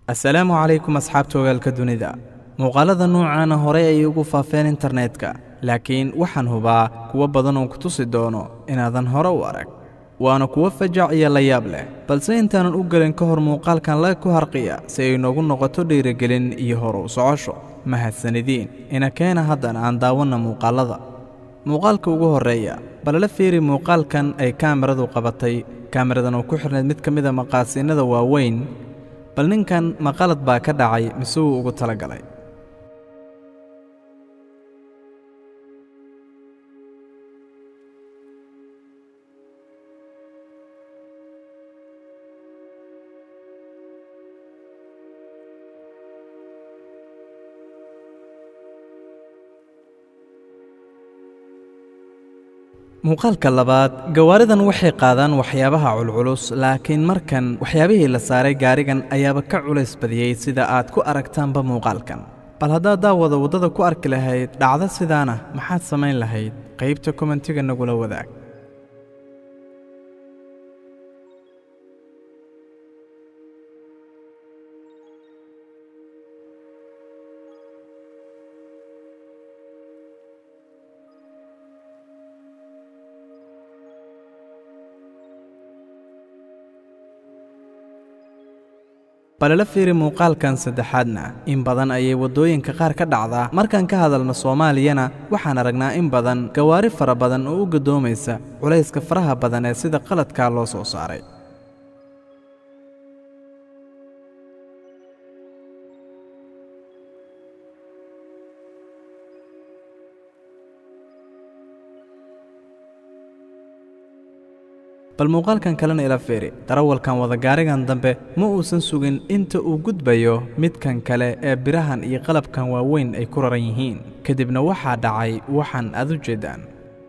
assalaamu calaykum asxaabta ogaalka dunida muuqaalada noocaana horey ayay ugu faafeen internetka laakiin waxaan hubaa kuwo badan oo ku tusi doono inaadan hore u arag waana kuwo fajac iyo layaab leh balse intaanan u gelin ka hor muuqaalkan laga ku harqiya si ay noogu noqoto dhiirigelin iyo hor u socosho mahadsanidin ina keena haddana aan daawanna muuqaalada muuqaalka ugu horreeya balala fiiri muuqaalkan ay kaamiradu qabatay kaamiradan oo ku xidhnayd mid ka mida maqaasiinada waaweyn bal ninkan ma qalad baa ka dhacay mise wuu ugu tala galay muuqaalka labaad gawaaridan waxay qaadaan waxyaabaha culculus laakiin markan waxyaabihii la saaray gaarigan ayaaba ka culays badiyey sida aad ku aragtaanba muuqaalkan bal haddaad daawada waddada ku arki lahayd dhacdo sidaana maxaad samayn lahayd qaybta komentiga nagula wadaag balala fiiri muuqaalkan saddexaadna in badan ayay waddooyinka qaar ka dhacdaa markaan ka hadalno soomaaliyana waxaan aragnaa in badan gawaari fara badan oo u gaddoomaysa culayska faraha badan ee sida qaladkaa loo soo saaray bal muuqaalkan kalena ila fiiri darawalkan wadagaarigan dambe ma uusan sugin inta uu gudbayo midkan kale ee birahan iyo qalabkan waaweyn ay ku raran yihiin kadibna waxaa dhacay waxaan aad u jeedaan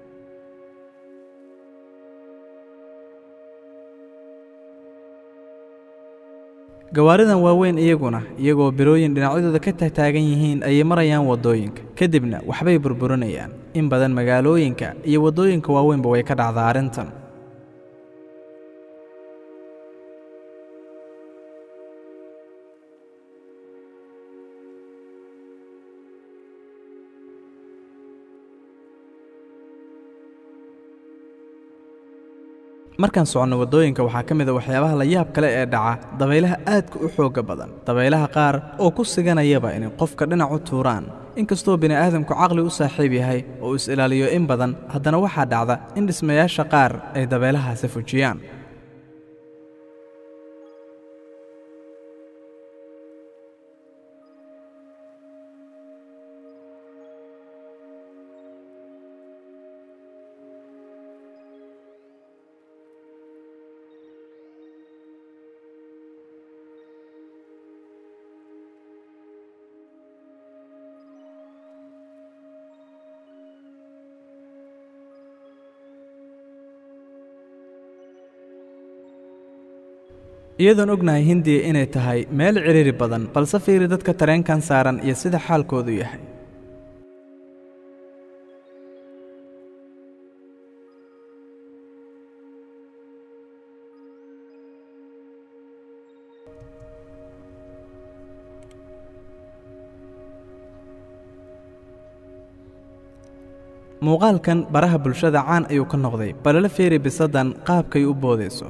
gawaaridan waaweyn iyaguna iyagoo birooyin dhinacyadooda ka tagtaagan yihiin ayay marayaan waddooyinka kadibna waxbay burburinayaan in badan magaalooyinka iyo waddooyinka waaweynba way ka dhacdaa arrintan markaan soconno waddooyinka waxaa ka mid a waxyaabaha la yaab kale ee dhaca dabaylaha aadka u xoogga badan dabaylaha qaar oo ku siganayaba inay qofka dhinac u tuuraan inkastoo bini'aadamku caqli u saaxiib yahay oo is ilaaliyo in badan haddana waxaa dhacda in dhismayaasha qaar ay dabaylahaasi fujiyaan iyadoon ognahay hindiya inay tahay meel cidhiiri badan balse fiiri dadka tareenkan saaran iyo sida xaalkoodu yahay muuqaalkan baraha bulshada caan ayuu ka noqday balala fiiri bisadan qaabkay u boodayso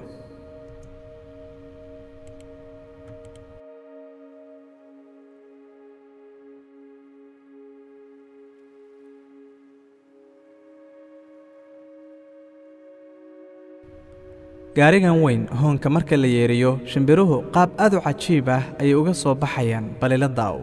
gaarigan weyn hoonka marka la yeeriyo shimbiruhu qaab aad u cajiib ah ayay uga soo baxayaan balila daawo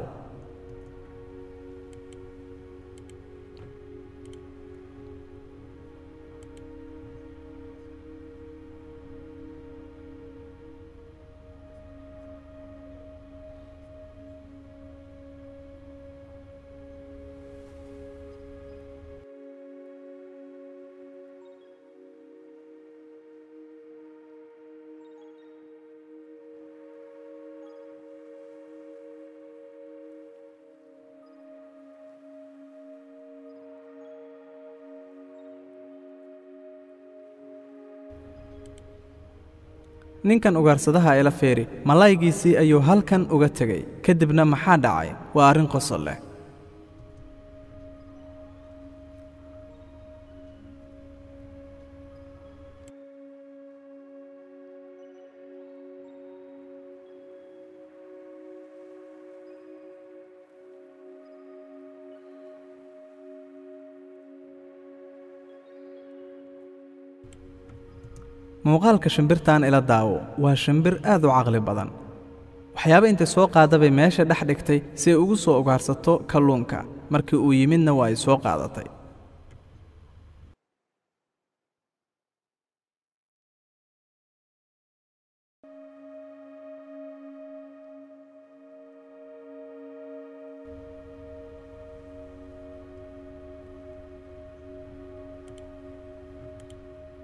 ninkan ugaarsadaha ila feeri mallaygiisii ayuu halkan uga tegey kadibna maxaa dhacay waa arrin qosol leh muuqaalka shimbirtan ila daawo waa shimbir aad u caqli badan waxyaaba intay soo qaada bay meesha dhex dhigtay si ay ugu soo ugaarsato kalluunka markii uu yimidna waa ay soo qaadatay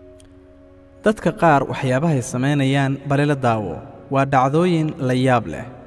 dadka qaar waxyaabahay samaynayaan balila daawo waa dhacdooyin la yaab leh